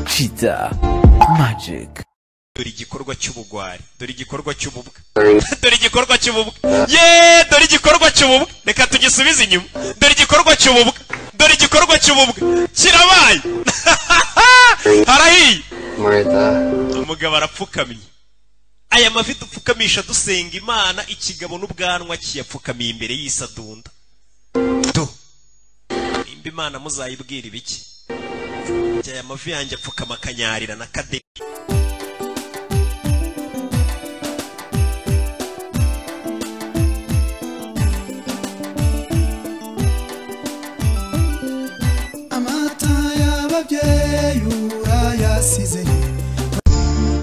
Kiza Magic dore igikorwa cy'ubugwari dore igikorwa cy'ububwa dore igikorwa cy'ububwa ye dore igikorwa cy'ububwa reka tugisubize inyuma dore igikorwa cy'ububwa dore igikorwa cy'ububwa kirabaye harahiye umugabo arapfukamye aya mavi dupfukamisha dusenga imana ikigabo n'ubwanwa kiyapfukamiye imbere y'isadunda do nimba imana muzayibwira ibiki aya mavi yanjye apfukama akanyarira na kaderi amata y'ababyeyi urayasize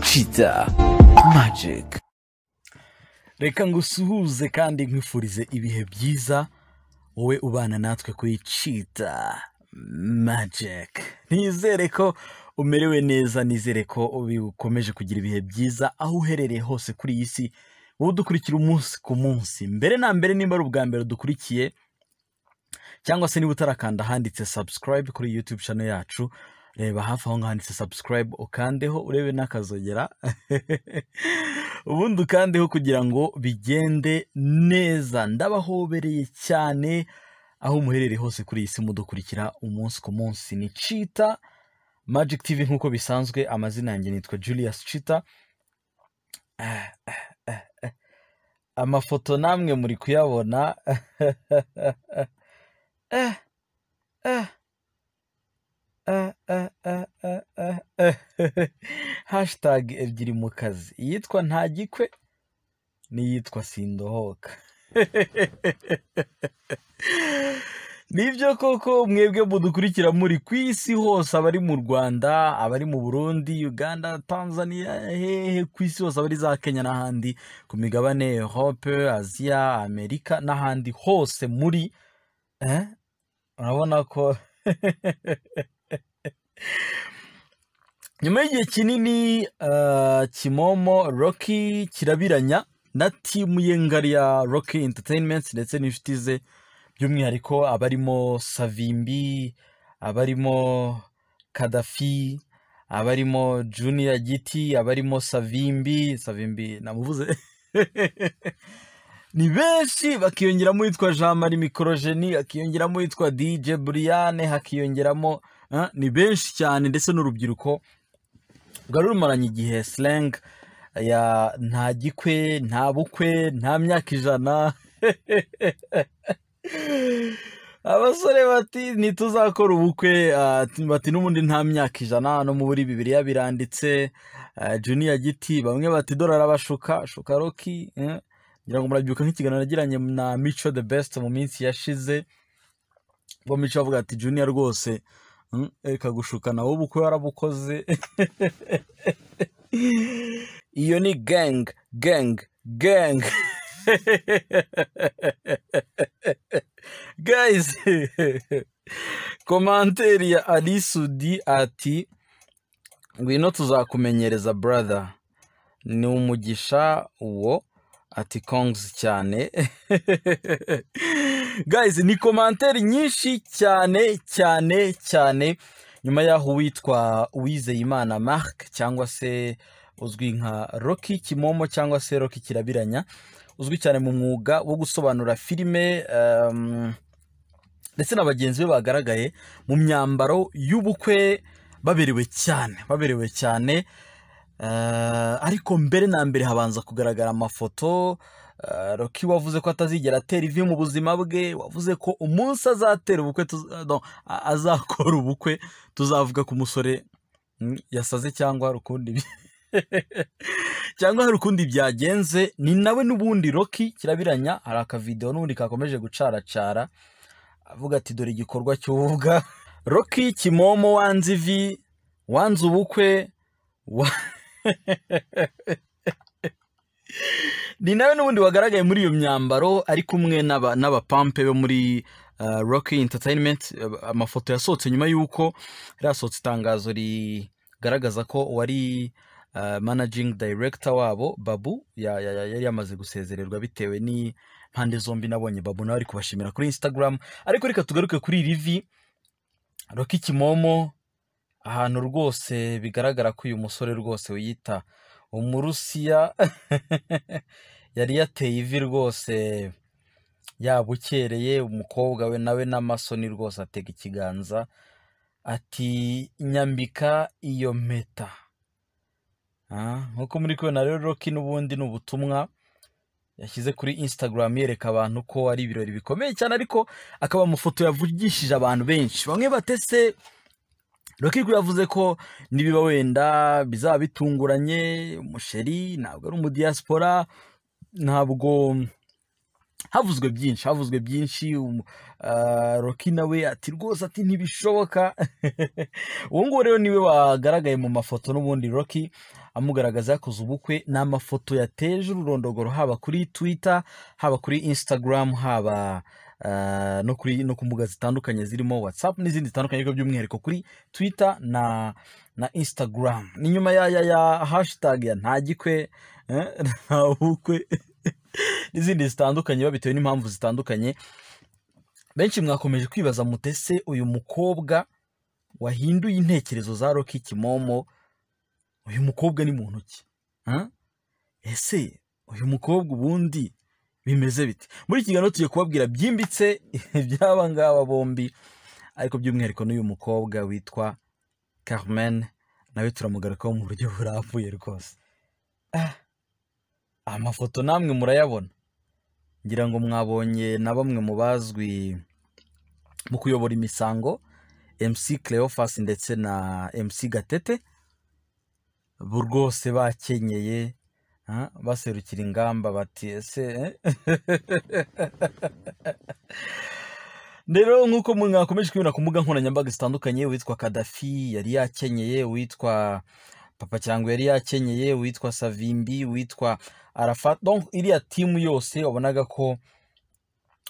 Kiza Magic reka ngusuhuze kandi nkwifurize ibihe byiza wowe ubana natwe kuri cita magike nizere ko umerewe neza nizere ko ukomeje kugira ibihe byiza aho uherereye hose kuri iyi si wowe udukurikira umunsi ku munsi mbere na mbere nimba ari ubwa mbere dukurikiye cyangwa se niba utarakanda ahanditse subscribe kuri YouTube channel yacu reba hafi aho ngaho handitse subscribe ukandeho urebe n'akazogera ubundi ukandeho kugira ngo bigende neza ndabahobereye cyane aho muherereye hose kuri iyi si mudukurikira umunsi ku munsi ni Cheetah Magic TV nk'uko bisanzwe amazina yanjye nitwa Julius Cheetah Ah, ah, ah, ah. amafoto namwe muri kuyabona Eh, eh, eh, eh, eh, eh, eh, eh. hashtag ebyiri mu kazi iyitwa ntagikwe n'iyitwa sindohoka nibyo koko mwebwe mudukurikira muri ku isi hose abari mu rwanda abari mu burundi uganda tanzania hehe ku isi hose abari za kenya n'ahandi ku migabane europe aziya amerika n'ahandi hose muri Eh? urabona ko nyuma y'igihe kinini eh, kimomo rocky kirabiranya na timu ye ngari ya rocky entertainment ndetse n'inshuti ze by'umwihariko abarimo savimbi abarimo kadafi abarimo junior giti abarimo savimbi savimbi namuvuze ni benshi bakiyongeramo uwitwa jean marie mikorojeni hakiyongeramo uwitwa dj buriyane hakiyongeramo eh, ni benshi cyane ndetse n'urubyiruko rwari rumaranye igihe slang ya nta gikwe nta bukwe nta myaka ijana abasore bati ntituzakora ubukwe ah, bati n'ubundi nta myaka ijana no mu buri bibiriya biranditse ah, junior giti bamwe bati dore arabashuka shuka roki eh. ngira ngo murabyuka nk'ikiganiro nagiranye na mico the best mu minsi yashize ubwo mico avuga ati junior rwose mm, reka gushuka nawe ubu ko warabukoze iyo ni gang gang gang guys komanteri ya alisudi ati ngwino tuzakumenyereza brother ni umugisha uwo ati kongs cyane guys ni komanteri nyinshi cyane cyane cyane nyuma y'aho uwitwa uwizeyimana marc cyangwa se uzwi nka rocky kimomo cyangwa se rocky kirabiranya uzwi cyane mu mwuga wo gusobanura filime um, ndetse na bagenzi be bagaragaye mu myambaro y'ubukwe baberewe cyane baberewe cyane Eh, ariko mbere na mbere habanza kugaragara amafoto eh, roki wavuze ko atazigera atera ivi mu buzima bwe wavuze ko umunsi azatera ubukwe tuz- ah, no, a- azakora ubukwe tuzavuga ku musore mm, yasaze cyangwa hari ukundi bi- cyangwa hari ukundi byagenze ni nawe n'ubundi roki kirabiranya hari akavidewo n'ubundi kakomeje gucaracara avuga ati dore igikorwa cy'ububwa roki kimomo wanze ivi wanze ubukwe wa- ni nawe n'ubundi wagaragaye muri iyo myambaro ari kumwe n'aba- n'abapampe bo muri uh, rocky entertainment eh, amafoto yasohotse nyuma y'uko yari yasohotse itangazo rigaragaza ko uwari uh, managing director wabo babu ya- ya- ya- yari yamaze gusezererwa bitewe n'impande zombi nabonye babu nawe ari kubashimira kuri instagram ariko reka tugaruke kuri iri vi rocky kimomo ahantu rwose bigaragara ko uyu musore rwose wiyita umurusiya yari yateye ivi rwose yabukereye umukobwa we nawe n'amasoni rwose atega ikiganza ati nyambika iyo mpeta Ah, nk'uko muri kubona rero roki n'ubundi ni ubutumwa yashyize kuri instagram yereka abantu ko ari ibirori bikomeye cyane ariko akaba amafoto yavugishije abantu benshi bamwe batese Rokiku yavuze ko nibiba wenda bizaba bitunguranye umusheri ntabwo ari umudiyasipora ntabwo havuzwe byinshi havuzwe byinshi um- ah, Roki nawe ati rwose ati ntibishoboka uwo nguwo rero niwe wagaragaye mu mafoto n'ubundi Roki amugaragaza yakoze ubukwe ni amafoto yateje ururondogoro haba kuri Twitter haba kuri Instagram haba ah, no kuri no ku mbuga zitandukanye zirimo WhatsApp n'izindi zitandukanye ariko by'umwihariko kuri Twitter na na Instagram ni nyuma ya ya, ya hashtag ya ntagikwe eh, ntabukwe n'izindi zitandukanye biba bitewe n'impamvu zitandukanye benshi mwakomeje kwibaza mutese uyu mukobwa wahinduye intekerezo za Rocky Kimomo uyu mukobwa ni muntu ki Huh? ese uyu mukobwa ubundi bimeze bite muri iki kiganiro tugiye kubabwira byimbitse iby'aba ngaba bombi ariko by'umwihariko n'uyu mukobwa witwa Carmen nawe turamugarukaho mu buryo burambuye rwose Ah, amafoto namwe murayabona ngira ngo mwabonye na bamwe mu bazwi mu kuyobora imisango MC Cleophas ndetse na MC Gatete bo rwose bakenyeye ah, baserukira ingamba bati ese eh?" rero nk'uko mwe mwakomeje kubibona ku mbuga nkoranyambaga zitandukanye uwitwa kadafi yari yakenyeye uwitwa papa cyangwa yari yakenyeye uwitwa savimbi uwitwa arafa donc iriya timu yose wabonaga ko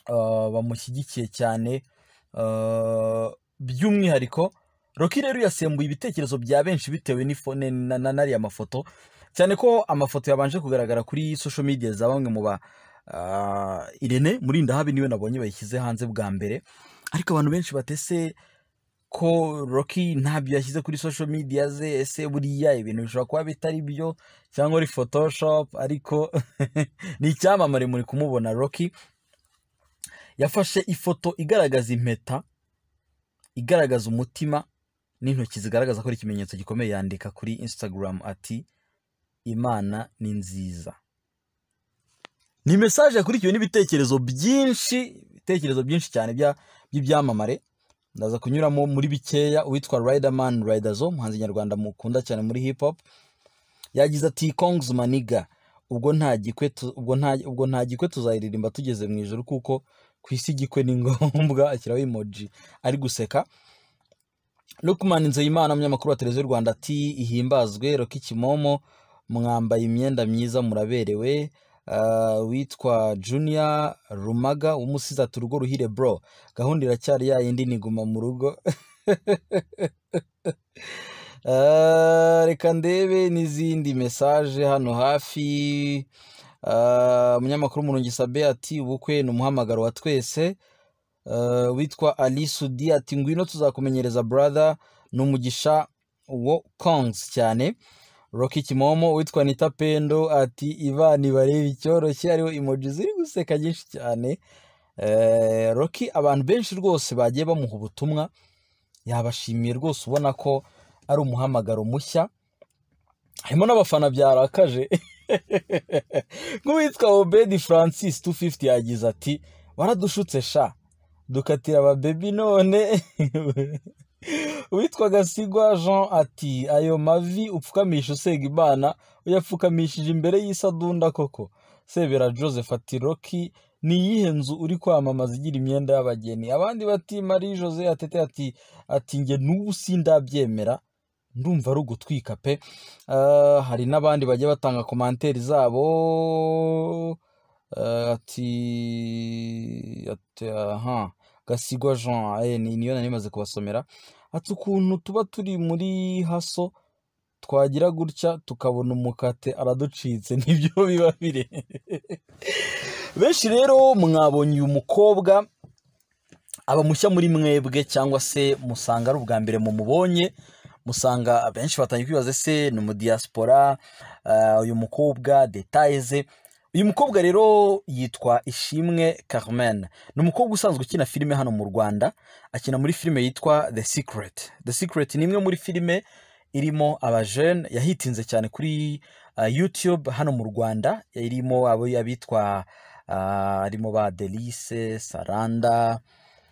ah, bamushyigikiye cyane ah, by'umwihariko roki rero yasembuye ibitekerezo bya benshi bitewe n'ifo- ne- na- na- n'ariya mafoto cyane ko amafoto yabanje kugaragara kuri social media za bamwe mu ba ah, Irene muri ndahabi niwe nabonye bayishyize hanze bwa mbere ariko abantu benshi batese ko Rocky ntabyo yashyize kuri social media ze ese buriya ibintu bishobora kuba bitari byo cyangwa ari photoshop ariko ni icyamamare muri kumubona Rocky yafashe ifoto igaragaza impeta igaragaza umutima n'intoki zigaragaza ko ari ikimenyetso gikomeye yandika kuri Instagram ati Imana ni nziza ni mesaje yakurikiwe n'ibitekerezo byinshi ibitekerezo byinshi cyane bya- by'ibyamamare ndaza kunyuramo muri bikeya uwitwa riderman riderzo umuhanzi nyarwanda mukunda cyane muri hip hop yagize ati kongs maniga ubwo nta gikwe tu- ubwo nta ubwo nta gikwe tuzayiririmba tugeze mu ijoro kuko ku isi igikwe ni ngombwa ashyiraho emoji ari guseka Lukman Nzeyimana umunyamakuru wa televiziyo y'u Rwanda ati ihimbazwe Roki Kimomo mwambaye imyenda myiza muraberewe Uh, witwa Junior Rumaga umusizi ati urugo ruhire bro gahunda iracyari ya yindi niguma mu rugo Ah, reka ndebe n'izindi mesaje hano hafi Ah, umunyamakuru Murungi Sabe ati ubukwe ni umuhamagaro wa twese Eh, witwa Ali Sudi ati ngwino tuzakumenyereza brother ni umugisha wo kongs cyane Rocky Kimomo witwa Anita Pendo ati Ivan bareba icyoroshye hariho emoji ziri guseka nyinshi cyane Eh, Rocky abantu benshi rwose bagiye bamuha ubutumwa yabashimiye rwose ubona ko ari umuhamagaro mushya harimo n'abafana byarakaje nk'uwitwa Obedi Francis 250 yagize ati waradushutse sha dukatira ababebi none uwitwa gasigwa jean ati ayo mavi upfukamisha usega imana uyapfukamishije imbere y'isadunda koko sebera joseph ati roki ni iyihe nzu uri kwamamaza igira imyenda y'abageni abandi bati marie jose atete ati ati nge n'ubu sindabyemera ndumva ari ugutwika pe Ah, hari n'abandi bagiye batanga komanteri zabo Eh, ati ati aha gasigwa jean eh, ni- niyo nari maze kubasomera ati ukuntu tuba turi muri haso twagira gutya tukabona umukate araducitse nibyo biba bire benshi rero mwabonye uyu mukobwa aba mushya muri mwebwe cyangwa se musanga ari ubwa mbere mumubonye musanga abenshi batangiye kwibaza ese ni umudiyasipora ah, uyu mukobwa detaye ze uyu mukobwa rero yitwa ishimwe carmen ni umukobwa usanzwe ukina filime hano mu rwanda akina muri filime yitwa the secret the secret ni imwe muri filime irimo abajene yahitinze cyane kuri ah, youtube hano mu rwanda irimo abo abitwa ah, harimo ba delice saranda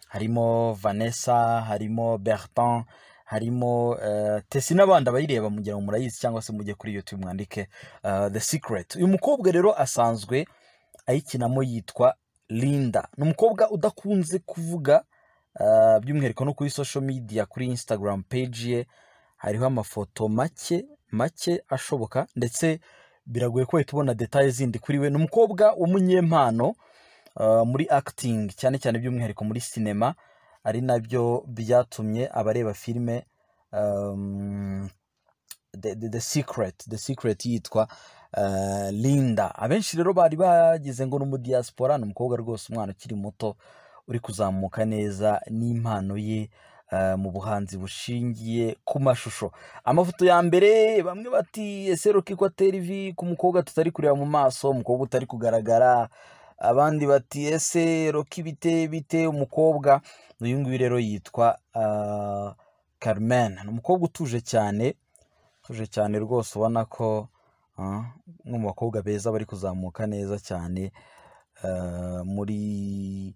harimo vanessa harimo bertin harimo eh, tesi n'abandi abayireba mugira ngo murayizi cyangwa se mujye kuri youtube mwandike eh, the secret uyu mukobwa rero asanzwe ayikinamo yitwa linda ni umukobwa udakunze kuvuga eh, by'umwihariko no kuri social media kuri instagram page ye hariho amafoto make make ashoboka ndetse biragoye ko wahita ubona detaye zindi kuri we ni umukobwa w'umunyempano uh, muri acting cyane cyane by'umwihariko muri sinema ari nabyo byatumye abareba filime um, the, the, the secret the secret yitwa uh, linda abenshi rero bari bagize ngo ni umudiyasipora ni umukobwa rwose umwana ukiri muto uri kuzamuka neza n'impano ye uh, mu buhanzi bushingiye ku mashusho amafoto ya mbere bamwe bati ese rukiko atera ivi ku mukobwa tutari kureba mu maso umukobwa utari kugaragara abandi bati ese roki bite bite umukobwa uyu nguyu rero yitwa ah, Carmen ni umukobwa utuje cyane utuje cyane rwose ubona ko ah, umwe mu bakobwa beza bari kuzamuka neza cyane ah, muri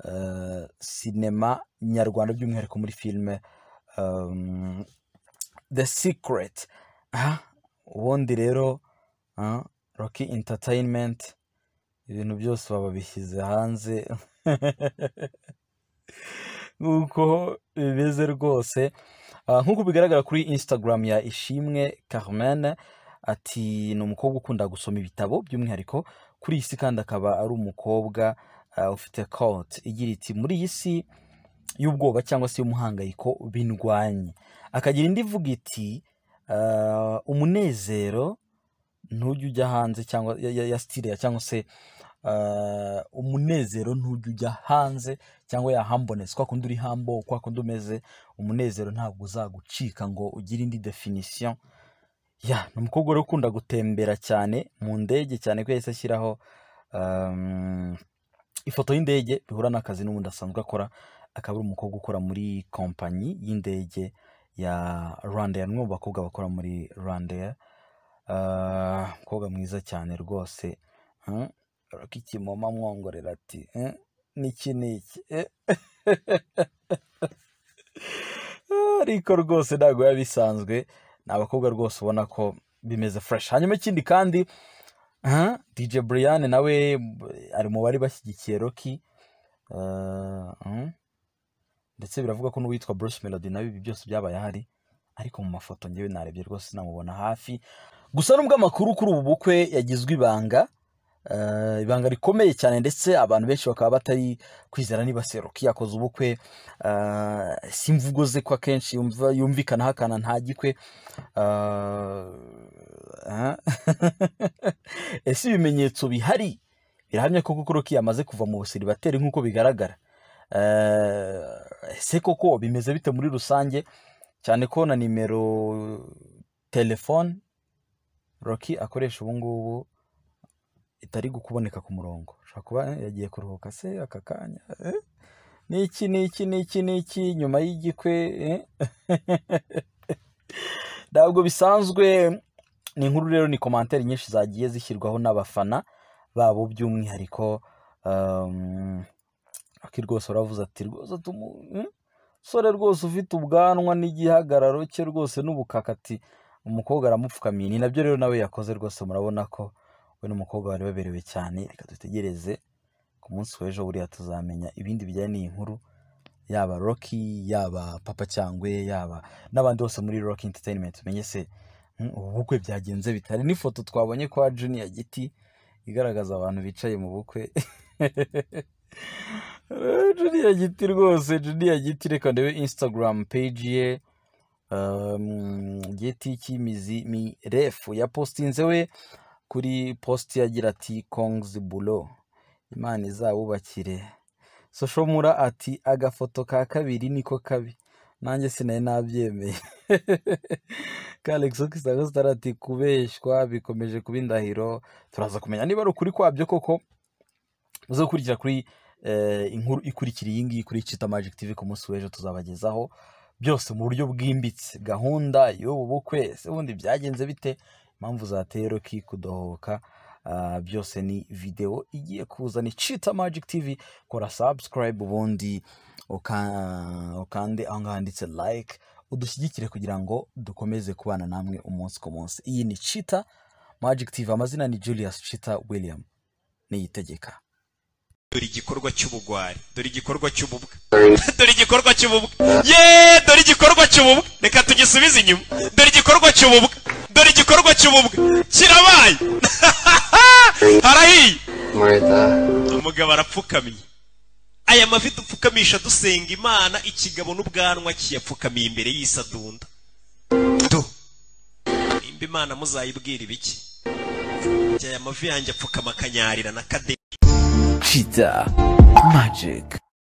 ah, sinema nyarwanda by'umwihariko muri filime um, the secret Ah, ubundi rero ah, roki entertainment ibintu byose baba babishyize hanze nk'uko bimeze rwose Ah, nk'uko bigaragara kuri instagram ya ishimwe carmen ati ni umukobwa ukunda gusoma ibitabo by'umwihariko kuri iyi si kandi akaba ari umukobwa ah, ufite kote igira iti muri iyi si y'ubwoba cyangwa se y'umuhangayiko bindwanye akagira indi ivuga iti "Ah, umunezero ntujya ujya hanze cyangwa ya, ya, ya style ya cyangwa se uh, umunezero ntujya ujya hanze cyangwa ya humbleness kwa kundi uri humble kwa kundi umeze umunezero ntabwo uzagucika ngo ugire indi definition ya ni umukobwa wari ukunda gutembera cyane mu ndege cyane ko yahise ashyiraho um, ifoto y'indege bihura n'akazi n'ubundi asanzwe akora akaba ari umukobwa ukora muri kompanyi y'indege ya Rwandair ni umwe mu bakobwa bakora muri Rwandair Ah, umukobwa mwiza cyane rwose Hmm, roki kimoma mwongorera ati "Eh, niki niki Eh, ariko rwose ntabwo biba bisanzwe ni abakobwa rwose ubona ko bimeze fresh hanyuma ikindi kandi ah, dj brian nawe ari mu bari bashyigikiye roki Ah, hmm. ndetse biravugwa ko n'uwitwa bruce melody nawe ibi byose byabaye ahari ariko mu mafoto ngewe narebye rwose namubona hafi gusa nubwo amakuru kuri ubu bukwe yagizwe ibanga eh, ibanga rikomeye cyane ndetse abantu benshi bakaba batari kwizera niba seruki yakoze ubukwe eh, si imvugo ze ko akenshi yumva yumvikana hakana ntagikwe eh, ese ibimenyetso bihari birahamya ko koko roki yamaze kuva mu busiribateri nk'uko bigaragara Eh, ese koko bimeze bite muri rusange cyane ko na nimero telefone roki akoresha ubu ngubu itari kuboneka ku murongo ashobora kuba eh, yagiye kuruhuka se aka kanya eh? n'iki n'iki n'iki n'iki nyuma y'igikwe eh? ntabwo bisanzwe ni inkuru rero ni komantere nyinshi zagiye zishyirwaho n'abafana babo by'umwihariko um, Rocky rwose baravuze ati rwose tumu hmm? sore rwose ufite ubwanwa n'igihagararo cye rwose n'ubukakati umukobwa aramupfukamiye ni nabyo rero nawe yakoze rwose murabona ko we n'umukobwa bari baberewe cyane reka dutegereze ku munsi w'ejo buriya tuzamenya ibindi bijyanye n'iyi nkuru yaba roki yaba papa cyangwa yaba n'abandi bose muri roki entertainment tumenye se hmm, ubu bukwe byagenze bitari n'ifoto twabonye kwa junior giti igaragaza abantu bicaye mu bukwe juniya giti rwose juniya giti reka ndebe instagram page ye um, giti cy'imizi mirefu yapostinze we kuri post yagira ati kongs bulo imana izabubakire soshomura ati agafoto ka kabiri niko kabi nanjye sinari nabyemeye kalexo kisago ati kubeshywa bikomeje kuba indahiro turaza kumenya niba ari ukuri kwabyo koko muze gukurikira kuri eh, inkuru ikurikira iyi ngiyi kuri kita magic tv ku munsi w'ejo tuzabagezaho byose mu buryo bwimbitse gahunda y'ubu bukwe se ubundi byagenze bite impamvu zateye roki kudohoka ah, byose ni videwo igiye kuza ni cita magic tv kora subscribe ubundi uka- ukande aho ngaho handitse like udushyigikire kugira ngo dukomeze kubana namwe umunsi ku munsi iyi ni cita magic tv amazina ni julius cita william niyitegeka dore igikorwa cy'ubugwari dore igikorwa cy'ububwa dore igikorwa cy'ububwa ye dore igikorwa cy'ububwa reka tugisubize inyuma dore igikorwa cy'ububwa dore igikorwa cy'ububwa kirabaye harahiye Martha, umugabo arapfukamye aya mavi dupfukamisha dusenga imana ikigabo n'ubwanwa kiyapfukamiye imbere y'isadunda do nimba imana muzayibwira ibiki aya mavi yanjye apfukama akanyarira na kade Cheetah Magic.